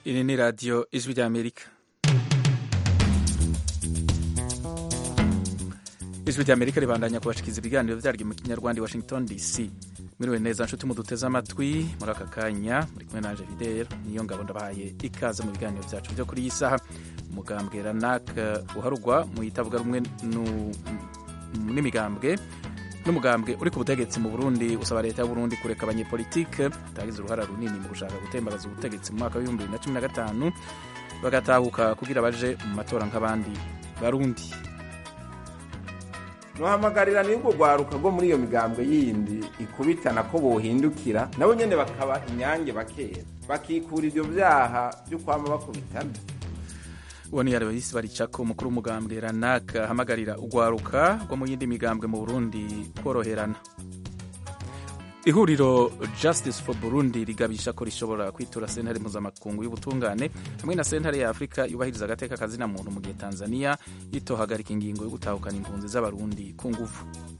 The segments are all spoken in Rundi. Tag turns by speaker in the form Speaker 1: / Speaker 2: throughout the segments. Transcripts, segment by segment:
Speaker 1: Iri ni radiyo ijwi ry'Amerika. ijwi ry'Amerika ribandanya kubashikiriza ibiganiro vyaryo mu kinyarwanda i Washington DC. Mwiriwe neza nshuti muduteze amatwi muri aka kanya muri kumwe nanje Fidel niyo ngabo ndabahaye ikaze mu biganiro vyacu vyo kuri iyi saha. Umugambwe Ranak uharugwa mu itavuga rumwe n'imigambwe n'umugambwe uri ku butegetsi mu Burundi usaba leta y'Uburundi kureka abanyepolitike batagize uruhara runini mu gushaka gutembagaza ubutegetsi mu mwaka w'ibihumbi bibiri na cumi na gatanu bagatahuka kugira baje mu matora nk'abandi Barundi.
Speaker 2: nuhamagarira n'ubwo rwaruka rwo muri iyo migambwe yindi ikubitana ko bohindukira nabo nyene bakaba inyange bakera bakikura ivyo vyaha vyo kwama bakubitana
Speaker 1: uwo ni Aloysi Baricako umukuru w'umugambwe Ranak ahamagarira urwaruka rwo mu yindi migambwe mu Burundi koroherana ihuriro Justice for Burundi rigabisha ko rishobora kwitura sentare mpuzamakungu y'ubutungane hamwe na sentare ya Afurika yubahiriza agateka kazina muntu mu gihe Tanzania yitohagarika ingingo yo gutahukana impunzi z'abarundi ku nguvu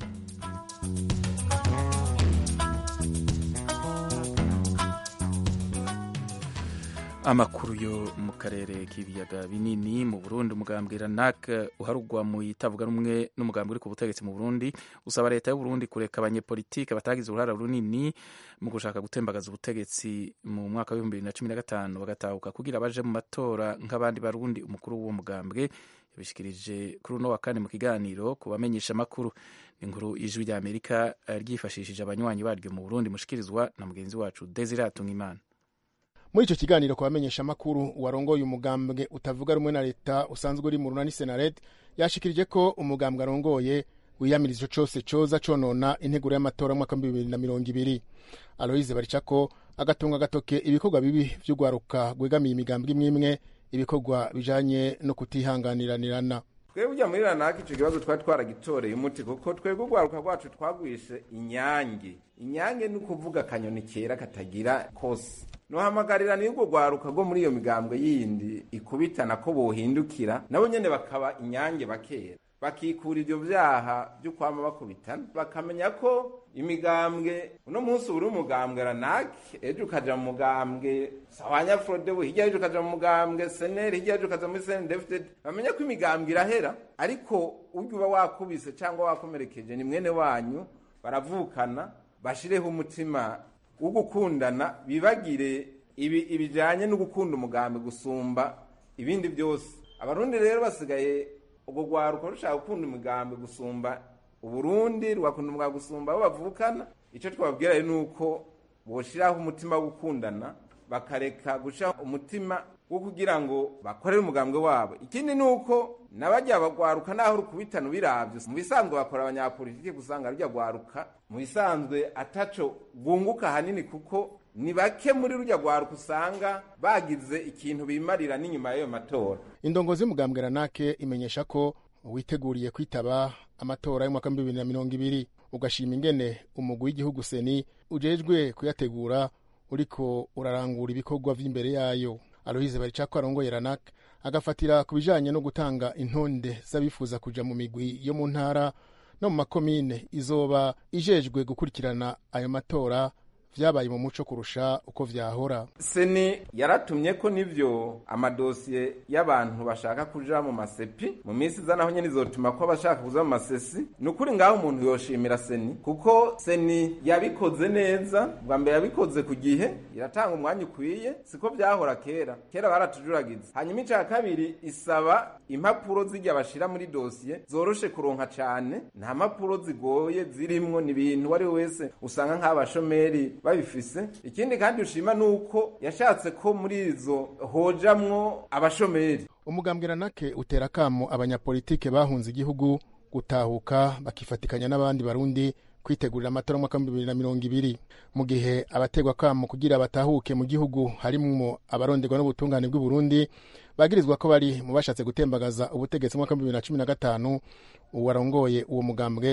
Speaker 1: amakuru yo mu karere k'ibiyaga binini mu Burundi umugambwe Ranak uharugwa mu itavuga rumwe n'umugambwe uri ku butegetsi mu Burundi usaba leta y'u Burundi kureka abanyepolitike batagize uruhara runini mu gushaka gutembagaza ubutegetsi mu mwaka w'ibihumbi bibiri na cumi na gatanu bagatahuka kugira baje mu matora nk'abandi barundi umukuru w'uwo mugambwe yabishikirije kuri uno wa kane mu kiganiro ku bamenyesha amakuru inkuru ijwi rya Amerika ryifashishije abanywanyi baryo mu Burundi mushikirizwa na mugenzi wacu Desire Atungimana
Speaker 3: muri icyo kiganiro ku bamenyesha amakuru warongoye umugambwe utavuga rumwe na leta usanzwe uri mu runani senared yashikirije ko umugambwe arongoye wiyamiriza ico cose coza conona integuro y'amatora mwaka bibiri na mirongo ibiri aloise baricako agatunga agatoke ibikorwa bibi vy'urwaruka rwegamiye imigambwe imwe imwe ibikorwa bijanye no kutihanganiranirana
Speaker 2: twebwe ujya muri ranaka ico kibazo twari twaragitoreye umuti kuko twebwe urwaruka rwacu twagwishe inyange inyange ni ukuvuga akanyoni kera katagira kose nuhamagarira n'ubwo rwaruka rwo muri iyo migambwe yindi ikubitana ko bohindukira nabo nyene bakaba inyange bakera bakikura ivyo vyaha vyo kwama bakubitana bakamenya ko imigambwe uno munsi uri umugambwe ranak ejo ukaja mu mugambwe sawanya frodebu hirya ejo ukaja mu mugambwe seneri hirya ejo ukaja muri senedefted bamenya ko imigambwe irahera ariko urya uba wakubise cyangwa wakomerekeje ni mwene wanyu baravukana bashireho umutima wo gukundana bibagire ibi ibijanye no gukunda umugambi gusumba ibindi byose abarundi rero basigaye ubwo rwaruka rushaka gukunda umugambi gusumba uburundi rugakunda umugambi gusumba abo bavukana icyo twababwira rero ni uko boshiraho umutima wo gukundana bakareka gushiraho umutima wo kugira ngo bakorere umugambwe wabo ikindi ni uko nabajya bagwaruka naho rukubitana ubiravye mu bisanzwe bakora abanyapolitike gusanga rujya gwaruka mu bisanzwe ataco bunguka hanini kuko ni bake muri rujya gwaruka usanga bagize ikintu bimarira n'inyuma y'ayo matora
Speaker 3: indongozi y'umugambwe ranake imenyesha ko witeguriye kwitaba amatora y'umwaka wa bibiri na mirongo ibiri ugashima ingene umugwi w'igihugu seni ujejwe kuyategura uriko urarangura ibikorwa vy'imbere yayo aloise baricako arongoye ranak agafatira ku bijanye no gutanga intonde z'abifuza kuja mu migwi yo mu ntara no mu makomine izoba ijejwe gukurikirana ayo matora vyabaye mu muco kurusha uko vyahora
Speaker 2: seni yaratumye ko nivyo amadosiye y'abantu bashaka kuja mu masepi mu minsi iza naho nyene izotuma ko abashaka kuza mu masesi ni ukuri ngaho umuntu yoshimira seni kuko seni yabikoze neza bwa mbere yabikoze ku gihe iratanga umwanya ukwiye siko vyahora kera kera baratujuragiza hanyuma ica kabiri isaba impapuro zijya bashira muri dosiye zoroshe kuronka cane nta mpapuro zigoye zirimwo ni ibintu uwo ari we wese usanga nk'abashomeri babifise ikindi kandi ushima nuko yashatse ko muri izo hojamwo abashomeri
Speaker 3: umugambwe ranake utera kamo abanyapolitike bahunze igihugu gutahuka bakifatikanya n'abandi barundi kwitegurira amatora y'umwaka wa bibiri na mirongo ibiri mu gihe abategwa kamo kugira batahuke mu gihugu harimwo abaronderwa n'ubutungane bw'i Burundi bagirizwa ko bari mu bashatse gutembagaza ubutegetsi mu mwaka wa bibiri na cumi na gatanu uwarongoye uwo mugambwe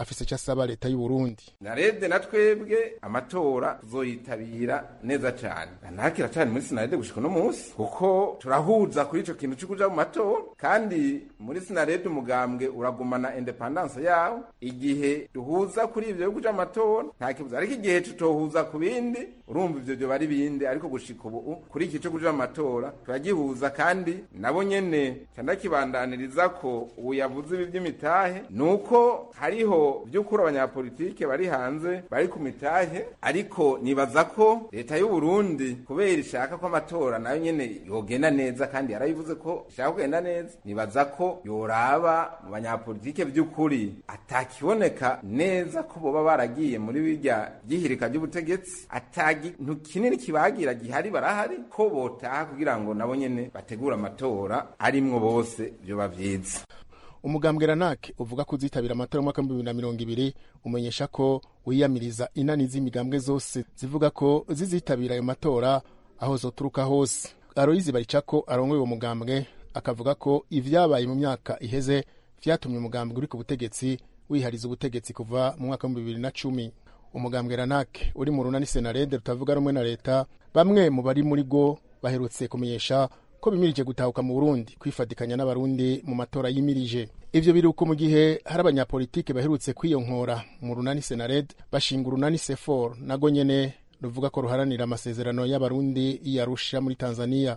Speaker 3: afise icyo asaba leta y'u Burundi
Speaker 2: narede na twebwe amatora tuzoyitabira neza cyane ntakira cyane muri sinarede gushika uno munsi kuko turahuza kuri ico kintu cyo kuja mu matora kandi muri sinarede umugambwe uragumana independence yawo igihe duhuza kuri ivyo yo kuja mu matora nta kibuza ariko igihe tutohuza ku bindi urumva ivyo byo bari bindi ariko gushika ubu kuri iki cyo kuja mu matora turagihuza kandi nabo nyene candakibandaniriza ko ubu yavuze ibi by'imitahe nuko hariho by'ukuri abanyapolitike bari hanze bari ku mitahe ariko nibaza ko leta y'u Burundi kubera ishaka ko amatora nayo nyene yogenda neza kandi yarabivuze ko ishaka kugenda neza nibaza ko yoraba mu banyapolitike by'ukuri atakiboneka neza ko boba baragiye muri birya byihirika ry'ubutegetsi atagintu kinini kibagira gihari barahari ko botaha kugira ngo nabo nyene bategura amatora arimwo bose byoba vyiza
Speaker 3: umugambwe ranake uvuga ko uzitabira amatora y'umwaka w'ibihumbi bibiri na mirongo ibiri umenyesha ko wiyamiriza inani z'imigambwe zose zivuga ko zizitabira ayo matora aho zoturuka hose aroyizi baricako arongoye uwo mugambwe akavuga ko ivyabaye mu myaka iheze vyatumye umugambwe uri ku butegetsi wihariza ubutegetsi kuva mu mwaka w'ibihumbi bibiri na cumi umugambwe ranake uri mu runani senarede rutavuga rumwe na leta bamwe mu bari muri go baherutse kumenyesha ko bimirije gutahuka mu Burundi kwifatikanya n'abarundi mu matora yimirije ivyo biruko mu gihe hari abanyapolitike baherutse kwiyonkora mu runani Senared bashinga urunani Sefor nago nyene ruvuga ko ruharanira amasezerano y'abarundi yarusha muri Tanzania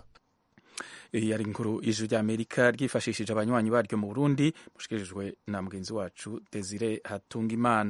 Speaker 1: yari inkuru ijwi rya amerika ryifashishije abanywanyi baryo mu burundi mushikirijwe na mugenzi wacu desire hatungimana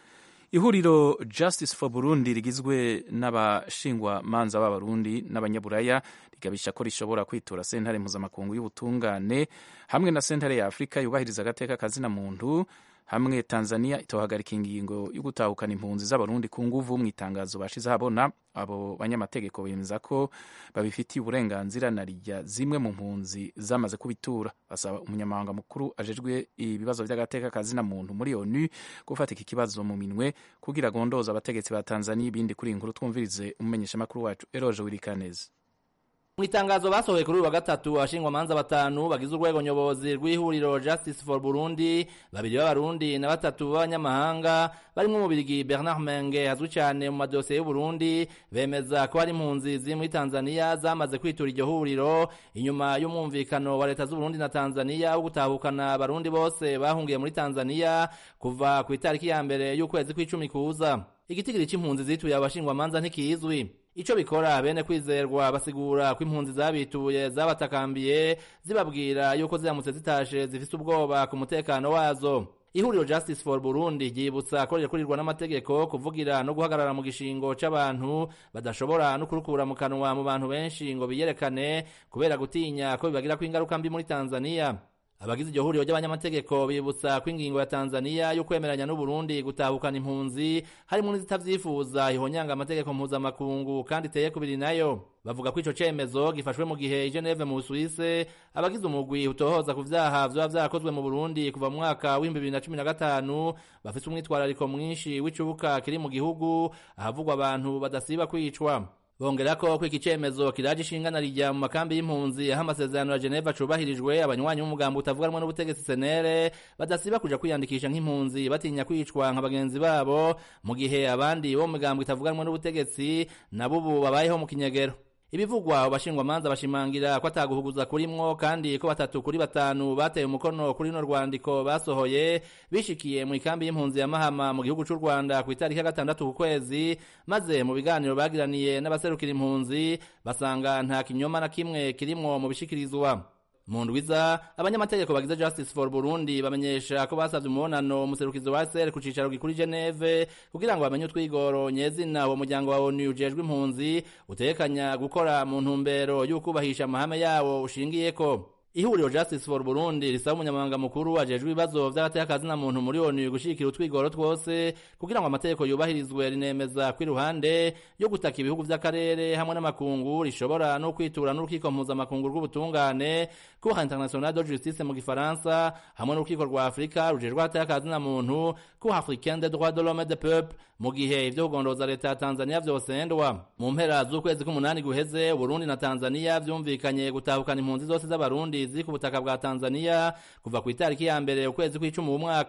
Speaker 1: ihuriro justice for burundi rigizwe n'abashingwa manza b'abarundi n'abanyaburaya rigabisha ko rishobora kwitura sentare mpuzamakungu y'ubutungane hamwe na sentare ya afurika yubahiriza agateka kazina muntu hamwe tanzania itohagarika ingingo yo gutahukana impunzi z'abarundi ku nguvu mu itangazo bashize habona abo banyamategeko bemeza ko babifitiye uburenganzira na rijya zimwe mu mpunzi zamaze kubitura basaba umunyamabanga mukuru ajejwe ibibazo by'agateka kazina muntu muri onu gufata iki kibazo mu minwe kugira agondoza abategetsi ba tanzania ibindi kuri iyi nkuru twumvirize umumenyeshamakuru wacu eroje wirikaneza
Speaker 4: mu itangazo basohoye kuri uyu wa gatatu abashingwamanza batanu bagize urwego nyobozi rw'ihuriro justice for burundi babiri b'abarundi na batatu b'abanyamahanga barimo umubirigi bernard menge azwi cyane mu madosiye y'uburundi bemeza ko hari impunzi ziri muri tanzania zamaze kwitura iryo huriro inyuma y'umwumvikano wa leta z'uburundi na tanzania wo gutahukana abarundi bose bahungiye muri tanzania kuva ku itariki ya mbere y'ukwezi kw'icumi kuza igitigiri c'impunzi zituye abashingwamanza ntikizwi ico bikora bene kwizerwa basigura ko impunzi zabituye zabatakambiye zibabwira yuko ziramutse zitashe zifise ubwoba ku mutekano wazo ihuriro justice for burundi ryibutsa ko rirakurirwa n'amategeko kuvugira no guhagarara mu gishingo c'abantu badashobora no kurukura mu kanwa mu bantu benshi ngo biyerekane kubera gutinya ko bibagirako ingaruka mbi muri tanzania abagize iryo huriro ry'abanyamategeko bibutsa ko ingingo ya tanzania yo kwemeranya n'uburundi gutahukana impunzi harimo n'izitavyifuza ihonyanga amategeko mpuzamakungu kandi iteye kubiri nayo bavuga ko ico cemezo gifashwe mu gihe i geneve mu busuwise abagize umugwi utohoza ku vyaha vyoba vyarakozwe mu burundi kuva mu mwaka w'ibihumbi bibiri na cumi na gatanu bafise umwitwarariko mwinshi w'icubuka kiri mu gihugu ahavugwa abantu badasiba kwicwa bongera ko ko iki cemezo kiraje ishingana rijya mu makambi y'impunzi aho amasezerano ya Geneva cubahirijwe abanywanyi b'umugambo utavuga rumwe n'ubutegetsi senere badasiba kuja kwiyandikisha nk'impunzi batinya kwicwa nka bagenzi babo mu gihe abandi bo mu migambo itavuga rumwe n'ubutegetsi nabo ubu babayeho mu kinyegero ibivugwa abashingwamanza bashimangira ko ataguhuguza kurimwo kandi ko batatu kuri batanu bateye umukono kuri no rwandiko basohoye bishikiye mu ikambi y'impunzi ya Mahama mu gihugu c'u Rwanda ku itariki ya gatandatu ku kwezi maze mu biganiro bagiraniye n'abaserukira impunzi basanga nta kinyoma na kimwe kirimwo mu bishikirizwa mu ndwiza abanyamategeko bagize justice for burundi bamenyesha ko basavye umubonano umuserukizi wa sr ku cicaro gikuru geneve kugira ngo bamenye utwigoro nyezina uwo muryango wa onu ujejwe impunzi utekanya gukora mu ntumbero y'ukubahisha amahame yawo ushingiyeko ihuriro justice for burundi risaba umunyamabanga mukuru ajejwe ibibazo vy'agateka na muntu muri onu gushigikira utwigoro twose kugira ngo amategeko yubahirizwe rinemeza ko iruhande yo gutaka ibihugu vy'akarere hamwe n'amakungu rishobora no kwitura n'urukiko mpuzamakungu rw'ubutungane cour international de justice mu gifaransa hamwe n'urukiko rwa afurika rujejwe agateka na muntu cour africaine des droits de l'homme et des peuples mu gihe ivyo kugondoza leta ya tanzania vyosendwa mu mpera z'ukwezi k'umunani guheze uburundi na tanzania vyumvikanye gutahukana impunzi zose z'abarundi ziri ku butaka bwa tanzania kuva ku itariki ya mbere ukwezi kw'icumi uwu mwaka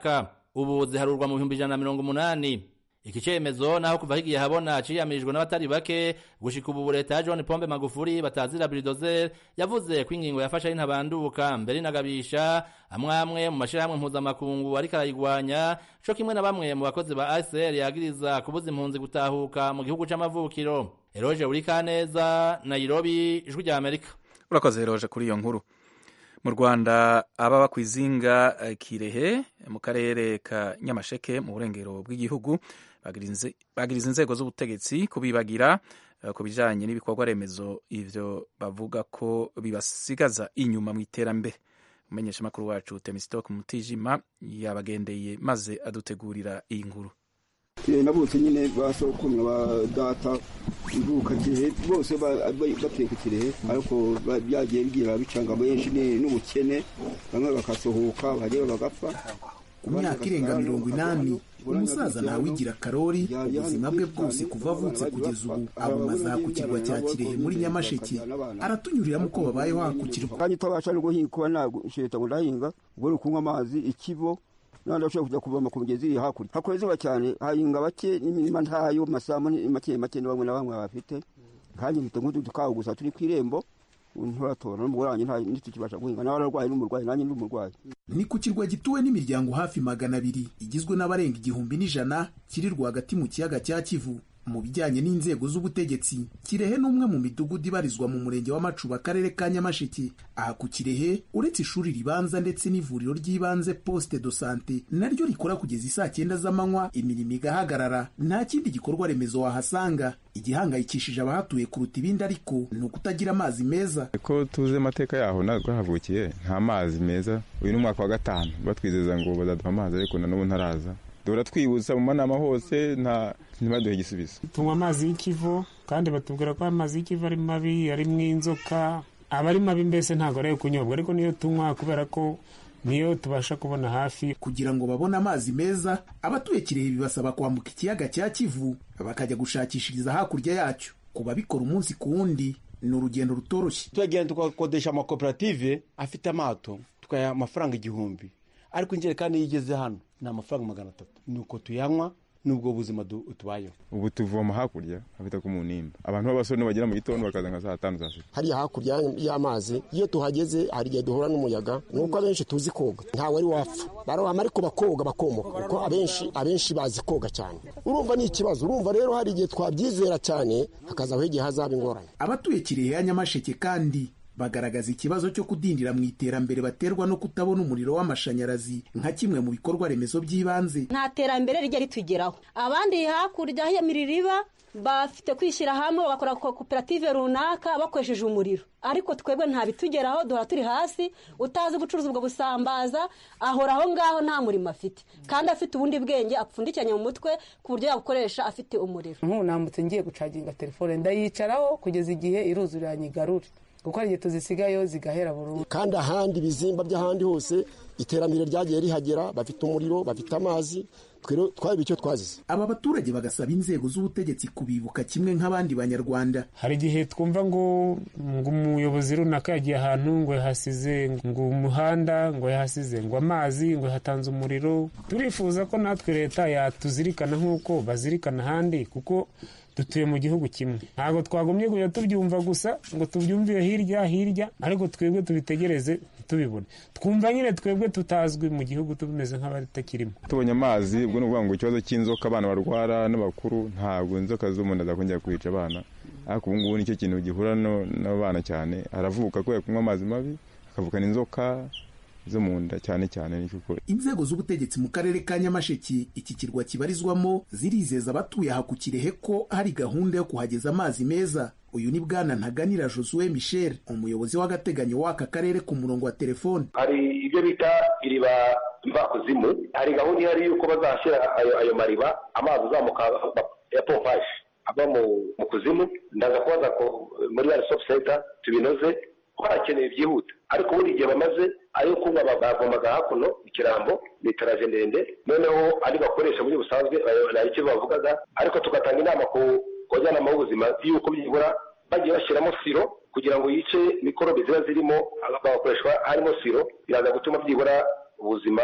Speaker 4: ubu ziharurwa mu bihumbi ijana na mirongo umunani iki cemezo naho kuva higiye habona ciyamirijwe n'abatari bake gushika ubu leta ya John Pombe Magufuli batazira bulldozer yavuze ko ingingo yafashe ari ntabanduka mbere inagabisha amwe amwe mu mashirahamwe mpuzamakungu ariko arayigwanya co kimwe na bamwe mu bakozi ba ACR yagiriza kubuza impunzi gutahuka mu gihugu c'amavukiro Eroje Urikaneza Nairobi ijwi rya Amerika
Speaker 1: urakoze Eroje kuri iyo nkuru mu rwanda ababa ku izinga kirehe mu karere ka nyamasheke mu burengero bw'igihugu bagiriza inzego z'ubutegetsi kubibagira ku bijyanye n'ibikorwa remezo ivyo bavuga ko bibasigaza inyuma mu iterambere umumenyeshamakuru wacu temisitoke mutijima yabagendeye maze adutegurira iyi nkuru
Speaker 5: nabutse nyine basokumwa ba data ivuka kirehe bose bateye ku kirehe ariko byagiye bigira bicanga benshi n'ubukene bamwe bakasohoka bagera bagapfa
Speaker 6: ku myaka irenga mirongo inani umusaza ntawigira karori ubuzima bwe bwose kuva avutse kugeza ubu abumaza ku kirwa cya kirehe muri nyamasheke aratunyuriramo uko babayeho hakukirwa
Speaker 5: kandi utabasha no guhinga kuba nasheta ngo ndahinga ubwo uri kunywa amazi ikibo nandi ashobora kujya kuvoma ku mugezi iri hakurya hakora izuba cyane hahinga bake n'imirima ntayo masamu make make ni bamwe na bamwe bafite kandi mfite nk'utu tukawo gusa turi ku irembo nturatora n'umugore wanjye nta ntitukibasha guhinga nawe ararwaye n'umurwayi nanjye ndi umurwayi
Speaker 6: ni ku kirwa gituwe n'imiryango hafi magana abiri igizwe n'abarenga igihumbi n'ijana kiri rwagati mu kiyaga cya kivu mu bijyanye n'inzego z'ubutegetsi kirehe ni umwe mu midugudu ibarizwa mu murenge wa macuba akarere ka nyamasheke aha ku kirehe uretse ishuri ribanza ndetse n'ivuriro ry'ibanze poste de sante naryo rikora kugeza isaa cyenda z'amanywa imirimo igahagarara nta kindi gikorwa remezo wahasanga igihangayikishije abahatuye kuruta ibindi ariko ni ukutagira amazi meza
Speaker 7: ko tuzi amateka yaho natwe havukiye nta mazi meza uyu ni umwaka wa gatanu batwizeza ngo bazaduha amazi ariko na n'ubu ntaraza duhora twibutsa mu manama hose nta ntibaduhe igisubizo
Speaker 8: tunywa amazi y'ikivu kandi batubwira ko amazi y'ikivu ari mabi arimo inzoka aba ari mabi mbese ntabwo ari ayo kunyobwa ariko niyo tunywa kubera ko niyo tubasha kubona hafi
Speaker 6: kugira ngo babone amazi meza abatuye kirehe bibasaba kwambuka ikiyaga cya kivu bakajya gushakishiriza hakurya yacyo ku babikora umunsi ku wundi ni urugendo rutoroshye
Speaker 9: turagenda tugakodesha amakoperative afite amato tukayaha amafaranga igihumbi ariko injerekani iyo igeze hano ni amafaranga magana atatu ni uko tuyanywa n'ubwo buzima tubayeho
Speaker 7: ubu tuvoma hakurya hafite ku munimba abantu b'abasore bagera mu gitondo bakaza nka saa tanu saa sita
Speaker 10: hariya hakurya y'amazi iyo tuhageze hari igihe duhura n'umuyaga nuko abenshi tuzi koga ntawe ari wapfa barohama ariko bakoga bakomoka kuko abenshi abenshi bazi koga cyane urumva ni ikibazo urumva rero hari igihe twabyizera cyane hakazaho igihe hazaba ingorane
Speaker 6: abatuye kirehe ya nyamasheke kandi bagaragaza ikibazo cyo kudindira mu iterambere baterwa no kutabona umuriro w'amashanyarazi nka kimwe mu bikorwa remezo by'ibanze
Speaker 11: nta terambere rijya ritugeraho abandi hakurya y'imiriba bafite kwishyira hamwe bagakora koperative runaka bakoresheje umuriro ariko twebwe nta bitugeraho duhora turi hasi utazi gucuruza ubwo busambaza ahora aho ngaho nta murimo afite kandi afite ubundi bwenge apfundikiranye mu mutwe ku buryo yabukoresha afite umuriro
Speaker 12: nk'ubu nambutse ngiye gucaginga telefone ndayicaraho kugeza igihe iruzura nyigarure kuko hari igihe tuzisigayo zigahera burundu
Speaker 10: kandi ahandi ibizimba by'ahandi hose iterambere ryagiye rihagera bafite umuriro bafite amazi twaba icyo twazize
Speaker 6: aba baturage bagasaba inzego z'ubutegetsi kubibuka kimwe nk'abandi banyarwanda
Speaker 8: hari igihe twumva ngo ngo umuyobozi runaka yagiye ahantu ngo yahasize ngo umuhanda ngo yahasize ngo amazi ngo yahatanze umuriro turifuza ko natwe leta yatuzirikana nk'uko bazirikana ahandi kuko dutuye mu gihugu kimwe ntabwo twagomye kujya tubyumva gusa ngo tubyumvire hirya hirya ariko twebwe tubitegereze ntitubibone twumva nyine twebwe tutazwi mu gihugu tumeze nk'abatakirimo
Speaker 7: tubonye amazi ubwo ni ukuvuga ngo ikibazo cy'inzoka abana barwara n'abakuru ntabwo inzoka zo mu nda zakongera kwica abana ariko ubu ngubu nicyo kintu gihura n'abana cyane aravuka kubera kunywa amazi mabi akavukana inzoka zo mu nda cyane cyane nicyo ukora
Speaker 6: inzego z'ubutegetsi mu karere ka nyamasheke iki kirwa kibarizwamo zirizeza abatuye aha ku kirehe ko hari gahunda yo kuhageza amazi meza uyu ni bwana ntaganira josue michel umuyobozi w'agateganyo w'aka karere ku murongo wa telefone
Speaker 13: hari ibyo bita iriba mvakuzimu hari gahunda ihari y'uko bazashyira ayo, ayo mariba amazi azamuka ya pompaje ava mu kuzimu ndaza kubaza ko muri ya sopu senta tubinoze ko harakeneye byihuta ariko buri gihe bamaze ayo kunywa bavomaga hakuno ikirambo litaraje ndende noneho ari bakoresha muri busanzwe nayo icyo bavugaga ariko tugatanga inama ku bajyanama b'ubuzima y'uko byibura bagiye bashyiramo siro kugira ngo yice mikorobe ziba zirimo bagakoreshwa harimo siro biraza gutuma byibura ubuzima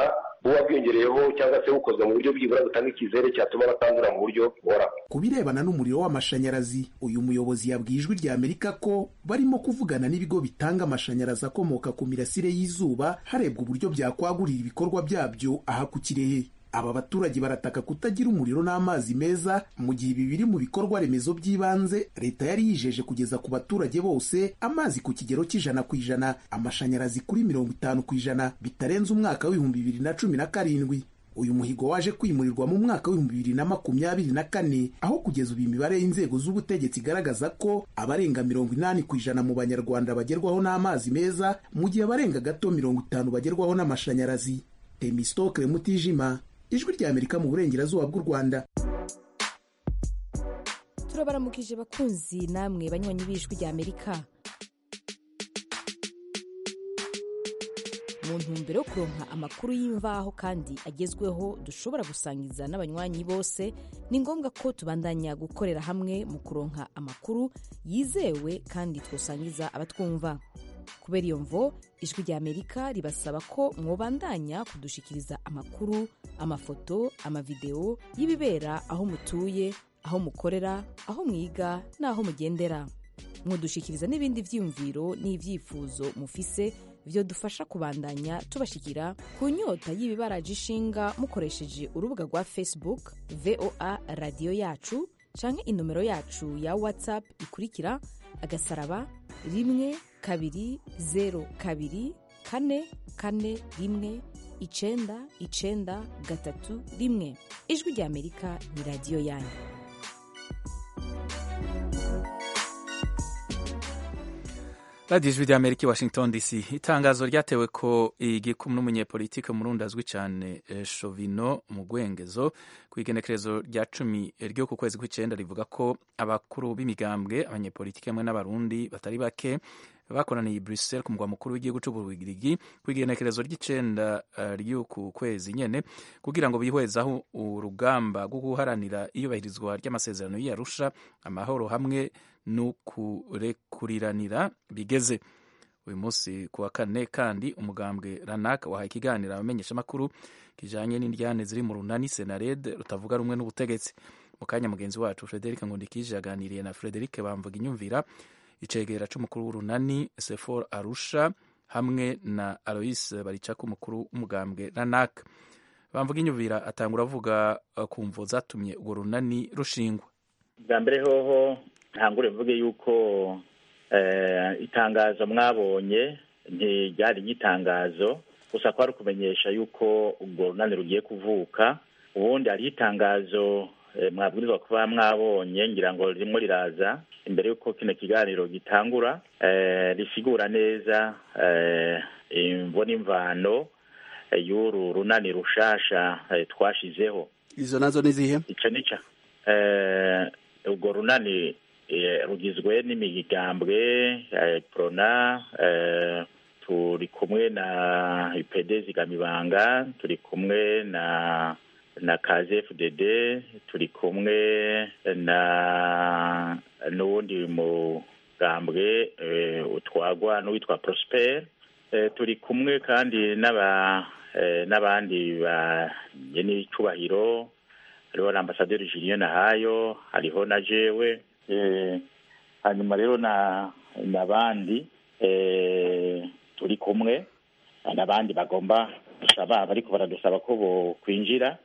Speaker 13: buba bwiyongereyeho cyangwa se bukozwe mu buryo bwibura butanga icyizere cyatuma batandura mu buryo buhoraho
Speaker 6: ku birebana n'umuriro w'amashanyarazi uyu muyobozi yabwiye ijwi rya amerika ko barimo kuvugana n'ibigo bitanga amashanyarazi akomoka ku mirasire y'izuba harebwa uburyo byakwagurira ibikorwa byabyo aha ku kirehe aba baturage barataka kutagira umuriro n'amazi meza mu gihe ibi biri mu bikorwa remezo by'ibanze leta yari yijeje kugeza ku baturage bose amazi ku kigero cy'ijana ku ijana amashanyarazi kuri mirongo itanu ku ijana bitarenze umwaka w'ibihumbi bibiri na cumi na karindwi uyu muhigo waje kwimurirwa mu mwaka w'ibihumbi bibiri na makumyabiri na kane aho kugeza ubu imibare y'inzego z'ubutegetsi igaragaza ko abarenga mirongo inani ku ijana mu banyarwanda bagerwaho n'amazi meza mu gihe abarenga gato mirongo itanu bagerwaho n'amashanyarazi temistokle mutijima ijwi rya amerika mu burengerazuba bw'u rwanda
Speaker 14: turabaramukije bakunzi namwe banywanyi b'ijwi rya amerika mu ntumbero yo kuronka amakuru y'imvaho kandi agezweho dushobora gusangiza n'abanywanyi bose ni ngombwa ko tubandanya gukorera hamwe mu kuronka amakuru yizewe kandi twosangiza abatwumva kubera iyo mvo ijwi rya amerika ribasaba ko mwobandanya kudushikiriza amakuru amafoto amavideo y'ibibera aho mutuye aho mukorera aho mwiga n'aho mugendera mwodushikiriza n'ibindi vyiyumviro n'ivyifuzo mufise vyo dufasha kubandanya tubashikira ku nyota y'ibibaraje ishinga mukoresheje urubuga rwa facebook voa radiyo yacu canke inomero yacu ya whatsapp ikurikira agasaraba rimwe kabiri zero kabiri kane kane rimwe icenda icenda gatatu rimwe ijwi rya amerika ni radiyo yanyu
Speaker 1: radiyo ijwi rya amerika i washington dc itangazo ryatewe ko igikumwe n'umunyepolitike murundi azwi cyane shovino mu gwengezo ku igenekerezo rya cumi ryo ku kwezi kw'icyenda rivuga ko abakuru b'imigambwe abanyepolitike hamwe n'abarundi batari bake bakoraniye i Brussels ku mugwa mukuru w'igihugu cy'ububirigi ku igenekerezo ry'icenda ry'uku kwezi nyene kugira ngo bihwezaho urugamba rwo guharanira iyubahirizwa ry'amasezerano y'Arusha amahoro hamwe n'ukurekuriranira bigeze uyu munsi ku wa kane kandi umugambwe ranak wahaye ikiganiro abamenyeshamakuru kijanye n'indyane ziri mu runani senared rutavuga rumwe n'ubutegetsi mu kanya mugenzi wacu frederic ngundikije yaganiriye na frederic bamvuga inyumvira icegera c'umukuru w'urunani sefor arusha hamwe na alois baricako umukuru w'umugambwe ranak bamvuga inyumvira atangura avuga ku mvo zatumye urwo runani rushingwa
Speaker 15: bwa mbere hoho ntangure mvuge yuko itangazo mwabonye ntiryari nk'itangazo gusa kwari ukumenyesha yuko urwo runani rugiye kuvuka ubundi hariho itangazo mwabwirizwa kuba mwabonye ngira ngo ririmo riraza imbere y'uko kino kiganiro gitangura risigura neza imvo n'imvano y'uru runani rushasha twashizeho
Speaker 16: izo nazo ni zihe
Speaker 15: icyo nica urwo runani rugizwe n'imigambwe prona turi kumwe na ipd zigamibanga turi kumwe na na kzfdd turi kumwe na n'uwundi mugambwe utwagwa n'uwitwa prosper turi kumwe kandi n'aba n'abandi banyenicyubahiro hariho na ambasaderi julien nahayo hariho na jewe hanyuma rero na n'abandi turi kumwe n'abandi bagomba gusaba bariko baradusaba ko bokwinjira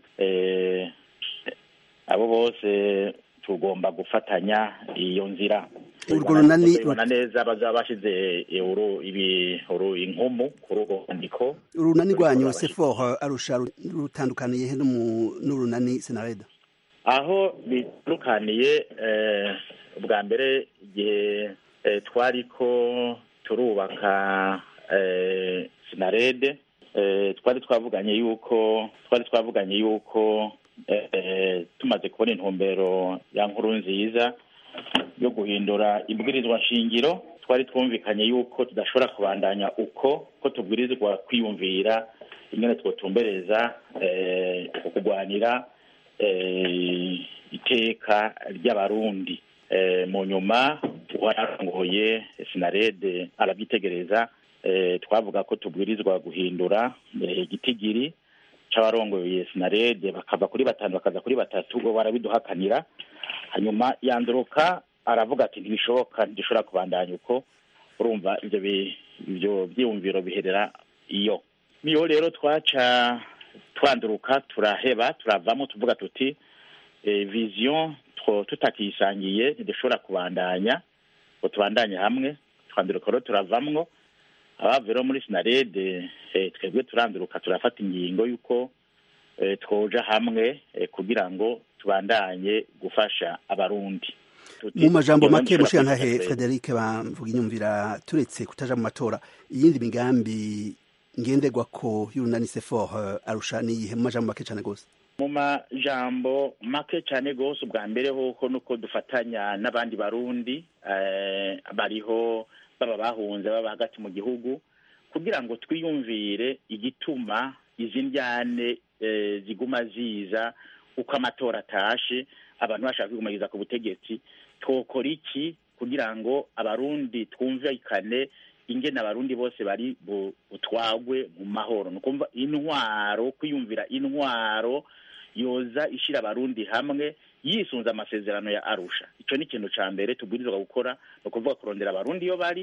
Speaker 15: abo bose tugomba gufatanya iyo nzira
Speaker 16: urwo runani
Speaker 15: tubibona neza bazaba bashize ibi inkumu kuri urwo rwandiko
Speaker 16: urunani rwanyu sefor arusha rutandukaniye he n'urunani senareda
Speaker 15: aho bitandukaniye bwa mbere igihe twariko turubaka sinarede twari twavuganye yuko twari twavuganye yuko tumaze kubona intumbero ya nkuru nziza yo guhindura ibwirizwa nshingiro twari twumvikanye yuko tudashobora kubandanya uko ko tubwirizwa kwiyumvira ingene twotumbereza kurwanira iteka ry'abarundi mu nyuma wararongoye sinarede arabyitegereza twavuga ko tubwirizwa guhindura igitigiri c'abarongoye sinarede bakava kuri batanu bakaza kuri batatu bo barabiduhakanira hanyuma yanduruka aravuga ati ntibishoboka ntidushobora kubandanya uko urumva ivyo bi- ivyo vyiyumviro biherera iyo niyo rero twaca twanduruka turaheba turavamo tuvuga tuti eh, vision two- tutakiyisangiye ntidushobora kubandanya ngo tubandanye hamwe twanduruka rero turavamwo abavuye rero muri sinarede eh, twebwe turanduruka turafata ingingo y'uko eh, twoja hamwe eh, kugira ngo tubandanye gufasha abarundi Tuti-
Speaker 16: mu majambo
Speaker 15: iyo
Speaker 16: make
Speaker 15: ndushobora
Speaker 16: mushiyantahe
Speaker 15: kwifata twebwe.
Speaker 16: frederic bamvuga inyumvira turetse kutaja mu matora iyindi migambi ngenderwa ko y'urunani sefor arusha niyihe mu majambo make cane gose
Speaker 15: mu majambo make cyane rwose ubwa mbere hoho nuko dufatanya n'abandi barundi eh, bariho baba bahunze baba hagati mu gihugu kugira ngo twiyumvire igituma izi njyane eh, ziguma ziza uko amatora atashe abantu bashaka kwigumagiriza ku butegetsi twokora iki kugira ngo abarundi twumvikane ingene abarundi bose bari bu- butwagwe mu mahoro ni ukumva intwaro kwiyumvira intwaro yoza ishira abarundi hamwe yisunze amasezerano ya arusha ico ni ikintu ca mbere tubwirizwa gukora ni ukuvuga kurondera abarundi iyo bari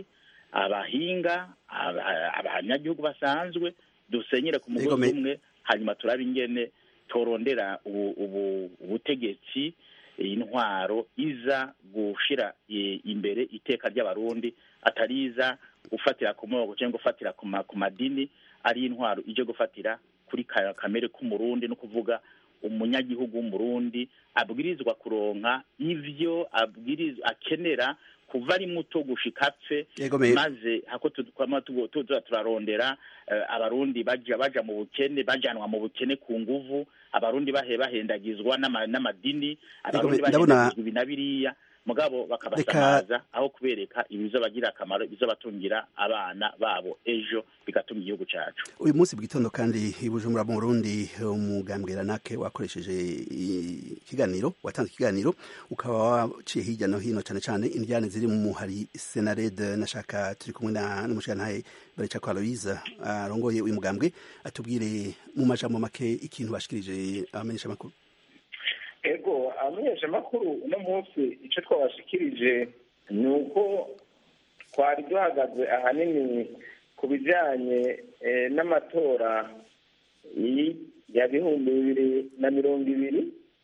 Speaker 15: abahinga aba- abanyagihugu basanzwe dusenyere ku mugozi
Speaker 16: Egome.
Speaker 15: umwe hanyuma turabe ingene torondera ubu- ubu- ubutegetsi intwaro iza gushira eh, imbere iteka ry'abarundi atari iza gufatira ku moko cyangwa gufatira ku ma- ku madini ari intwaro ije gufatira kuri ka- kamere k'umurundi no kuvuga umunyagihugu w'umurundi abwirizwa kuronka ivyo abwirizwa akenera kuva ari muto gushika apfe
Speaker 16: Yego, me-
Speaker 15: maze hako tu- kwama tugo- tuza turarondera eh, abarundi baja baja mu bukene bajanwa mu bukene ku nguvu abarundi bahe bahendagizwa n'ama- n'amadini abarundi
Speaker 16: me- ndabona-
Speaker 15: bahendagizwa ibi na biriya mugabo bakabasamaza aho kubereka ibizobagira akamaro ibizobatungira abana babo ejo bigatunga igihugu cacu
Speaker 16: uyu munsi bw'itondo kandi i bujumbura mu burundi umugambwe ranake wakoresheje ikiganiro watanze ikiganiro ukaba waciye hirya no hino cyane cyane indyane ziri mu hari senarede nashaka turi kumwe na n'umushirantahe barica kwa aloyiza arongoye uyu mugambwe atubwire mu majambo make ikintu bashikirije abamenyesha makuru
Speaker 2: ego abamenyeshamakuru uno munsi icyo twabashikirije ni uko twari duhagaze ahanini ku bijyanye eh, n'amatora y- ya bihumbi bibiri na mirongo ibiri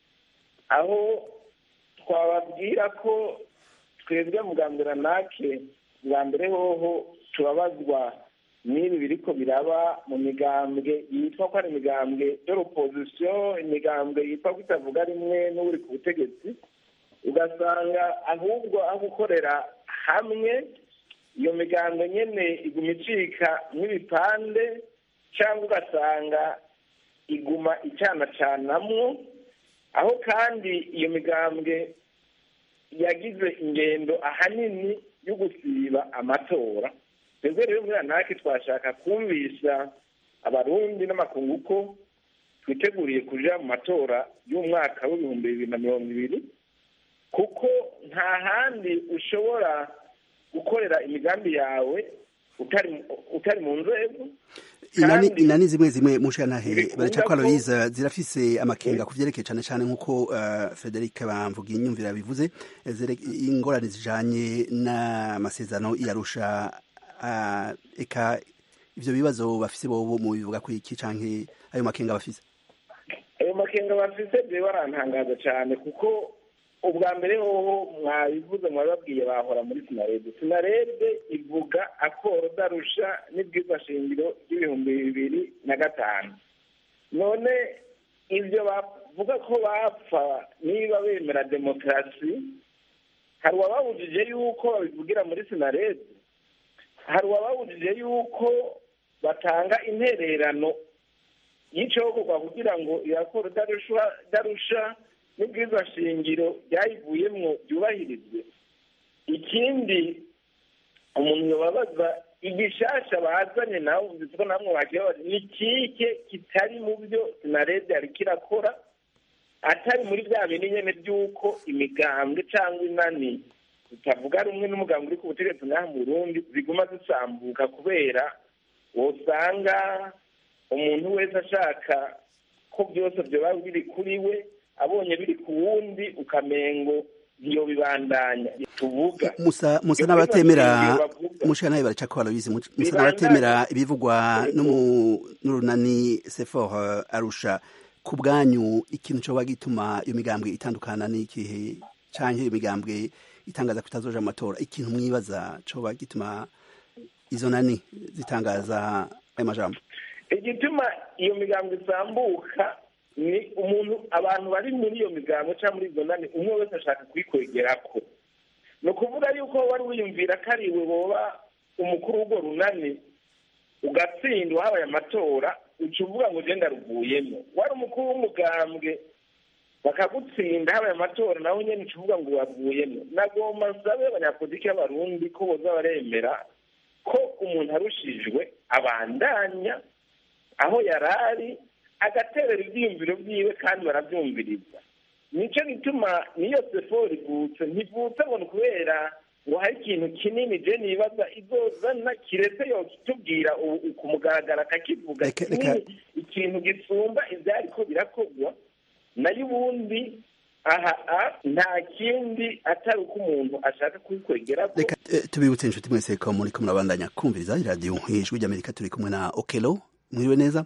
Speaker 2: aho twababwira ko twebwe mugambira nake bwa mbere hoho tubabazwa n'ibi biriko biraba mu migambwe yitwa ko ari imigambwe y'opozisiyo imigambwe yitwa ko itavuga rimwe n'uri ku butegetsi ugasanga ahubwo aho gukorera hamwe iyo migambwe nyene iguma icika nk'ibipande cyangwa ugasanga iguma icanacanamwo aho kandi iyo migambwe yagize ingendo ahanini yo gusiba amatora twebwe rero muri anake twashaka kumvisha abarundi n'amakungu ko twiteguriye kuja mu matora y'umwaka w'ibihumbi bibiri na mirongo ibiri kuko nta handi ushobora gukorera imigambi yawe utari utari mu nzego
Speaker 16: inani
Speaker 2: kandi
Speaker 16: inani zimwe zimwe mushirantahe
Speaker 2: bikunda
Speaker 16: barica kwa
Speaker 2: ko-
Speaker 16: aloyiza zirafise amakenga ku vyerekeye cane cane nk'uko uh, frederic bamvuga inyumvira bivuze eh, zere- ingorane zijanye n'amasezerano yarusha uh, eka ivyo bibazo bafise bobo mu bivuga ko iki canke ayo makenga bafise
Speaker 2: ayo makenga bafise jewe arantangaza cyane kuko ubwa mbere hoho mwabivuze mwababwiye bahora muri sinarede sinarede ivuga akoro darusha n'ibwirwa shingiro ry'ibihumbi bibiri na gatanu none ibyo bavuga ko bapfa niba bemera demokarasi hari uwababujije yuko babivugira muri sinarede hari uwababujije yuko batanga intererano y'icokorwa kugira ngo irakora idarusha n'ubwiza shingiro byayivuyemwo byubahirizwe ikindi umuntu yobabaza igishasha bazanye nawe uzi ko namwe wagiye babaza ni kike kitari mu byo sinarede yariko irakora atari muri bya bindi nyene by'uko imigambwe cyangwa inani zitavuga rumwe n'umugambwe uri ku butegetsi ngaha mu burundi ziguma zisambuka kubera wosanga umuntu wese ashaka ko byose byoba biri kuri we abonye biri ku wundi ukamengo ntiyo bibandanya tuvuga
Speaker 16: musa musa n'abatemera mushika nawe baraca ko barabizi musa n'abatemera ibivugwa n'urunani sefor arusha ku bwanyu ikintu coba gituma iyo migambwe itandukana n'ikihe canke iyo migambwe itangaza ko itazoja mu matora ikintu mwibaza coba gituma izo nani zitangaza ayo majambo
Speaker 2: igituma iyo migambo isambuka ni umuntu abantu bari muri iyo migambo cyangwa muri izo nani umwe wese ashaka kuyikwegerako ni ukuvuga yuko wari wiyumvira ko ari iwe woba umukuru w'urwo runani ugatsindwa habaye amatora uca uvuga ngo ugenda ruvuyemo wari umukuru w'umugambwe bakagutsinda habaye amatora nawe nyine uca uvuga ngo wavuyemo nagomba nsabe abanyapolitiki b'abarundi ko boza baremera ko umuntu arushijwe abandanya aho yari ari agaterera ibyiyumviro byiwe kandi barabyumviriza nicyo gituma niyo sefori ivutse ntivutse ngo ni ukubera ngo hari ikintu kinini je nibaza izozana kiretse yokitubwira ku mugaragaro akakivuga kinini ikintu gisumba ivyariko birakorwa nayo ubundi aha nta kindi atari uko umuntu ashaka kubikwegerako
Speaker 16: reka tubibutse inshuti mwese ko muri ko murabandanya kumviriza iradiyo ijwi ry'amerika turi kumwe na okelo mwiriwe neza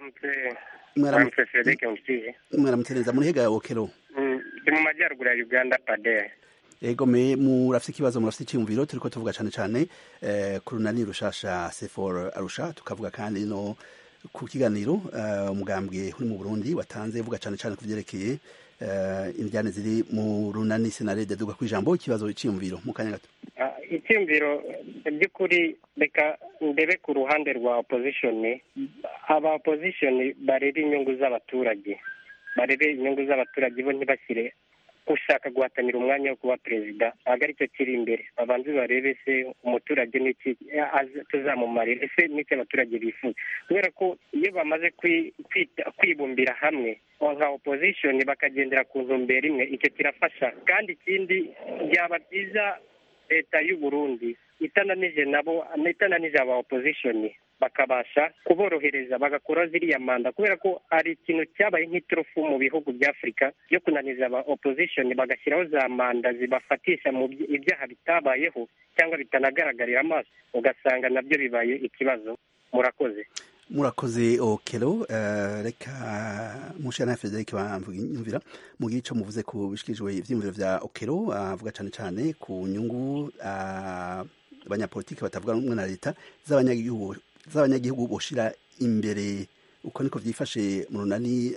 Speaker 17: mwaramutse frederic mutije
Speaker 16: mwaramutse neza muri hega okelo
Speaker 17: ndi mu majyaruguru ya uganda padere
Speaker 16: ego me murafite ikibazo murafite icyumviro turiko tuvuga cyane cyane ku runani rushasha sefor arusha tukavuga kandi no ku kiganiro umugambwe uri mu burundi watanze uvuga cyane cyane ku byerekeye indyane ziri mu runani senarede duga ku ijambo ikibazo icyumviro mu kanya gato
Speaker 17: icyumviro by'ukuri reka ndebe ku ruhande rwa opozishoni aba opozishoni barebe inyungu z'abaturage barebe inyungu z'abaturage bo ntibashyire ushaka guhatanira umwanya wo kuba perezida ntabwo aricyo kiri imbere babanze barebe se umuturage n'iki tuzamumarira ese n'icyo abaturage bifuza kubera ko iyo bamaze kwibumbira hamwe nka opozishoni bakagendera ku ntumbero imwe icyo kirafasha kandi ikindi byaba byiza leta y'u Burundi itananije nabo itananije aba opozishoni bakabasha kuborohereza bagakora ziriya manda kubera ko hari ikintu cyabaye nk'iturufu mu bihugu bya afurika yo kunaniza aba opozishoni bagashyiraho za manda zibafatisha mu ibyaha bitabayeho cyangwa bitanagaragarira amaso ugasanga nabyo bibaye ikibazo murakoze
Speaker 16: murakoze okelo reka mushana frederic bamvira mu gice muvuze ku bishyikirijwe ibyiyumviro bya okelo avuga cyane cyane ku nyungu abanyapolitiki batavuga rumwe na leta z'abanyagihugu z'abanyagihugu boshira imbere uko niko byifashe mu runani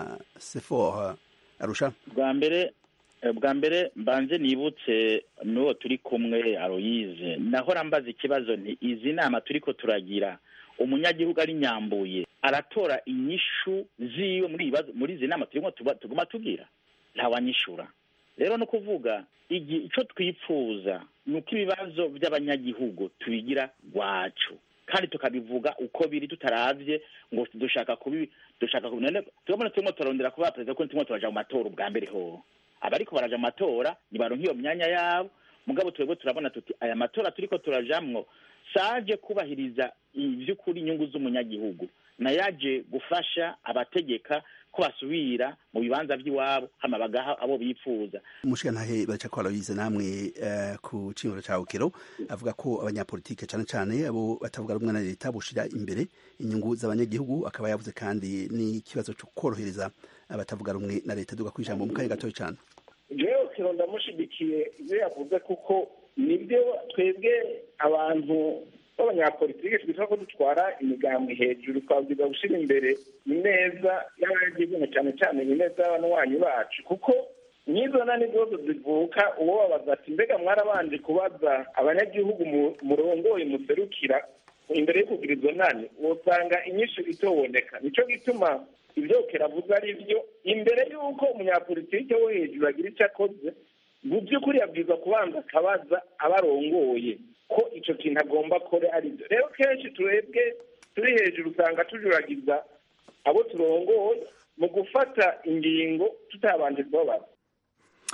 Speaker 16: sefor arusha
Speaker 15: bwa mbere bwa mbere mbanze nibutse n'uwo turi kumwe aroyize naho rambaza ikibazo nti izi nama turi ko turagira umunyagihugu ari nyambuye aratora inyishu ziwe muri muri izi nama turimo tuguma tubwira ntawanyishura rero no kuvuga icyo twipfuza ni uko ibibazo by'abanyagihugu tubigira rwacu kandi tukabivuga uko biri tutaravye ngo dushaka kubi dushaka kubinone turabona turimo turarondera kuba perezida ko turimo turaja mu matora ubwa mbere ho abariko baraja mu matora nibaronka iyo myanya yabo mugabo twebwe turabona tuti aya matora turiko turajamwo saje kubahiriza ivy'ukuri inyungu z'umunyagihugu nayaje gufasha abategeka ko basubira mu bibanza by'iwabo hama bagaha abo bipfuza
Speaker 16: umushikantahe baca ko barabize namwe ku cimiro ca ukero avuga ko abanyapolitike cane cane abo batavuga rumwe na leta boshira imbere inyungu z'abanyagihugu akaba yavuze kandi n'ikibazo co kworohereza abatavuga rumwe na leta duga kwijambo mu kanya gatoya cane
Speaker 2: jewe ukero ndamushigikiye ivyo yavuze kuko nibyo twebwe abantu b'abanyapolitike twitwa ko dutwara imigambi hejuru twabwiza gushyira imbere ineza y'abanyagihugu cyane cyane ineza y'abanywanyi bacu kuko n'izo nani zose zivuka uwo babaza ati mbega mwarabanje kubaza abanyagihugu murongoye muserukira imbere yo kugira izo nani usanga inyinshi itoboneka nicyo gituma ibyo keravuze ari byo imbere y'uko umunyapolitike wo hejuru agira icyo akoze mu by'ukuri yabwirizwa kubanza akabaza abarongoye ko icyo kintu agomba kore ari byo rero kenshi turebwe turi hejuru usanga tujuragiza abo turongoye mu gufata ingingo tutabanje kubabaza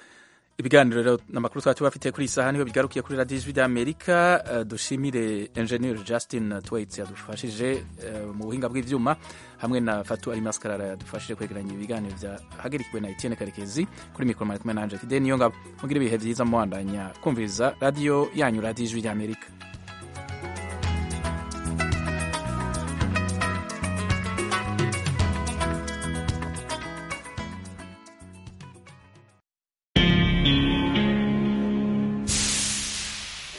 Speaker 1: ibiganiro rero n'amakuru twari tubafitiye kuri iyi saha niho bigarukiye kuri radiyo ijwi ry'amerika uh, dushimire engineer justin twaits yadufashije uh, mu buhinga bw'ivyuma hamwe na fatu ali maskarara yadufashije kwegeranya ibiganiro byahagarikiwe na etienne karekezi kuri mikoro mari kumwe na angel fide niyo ngabo mugire ibihe vyiza muwandanya kumviriza radiyo yanyu radiyo ijwi ry'amerika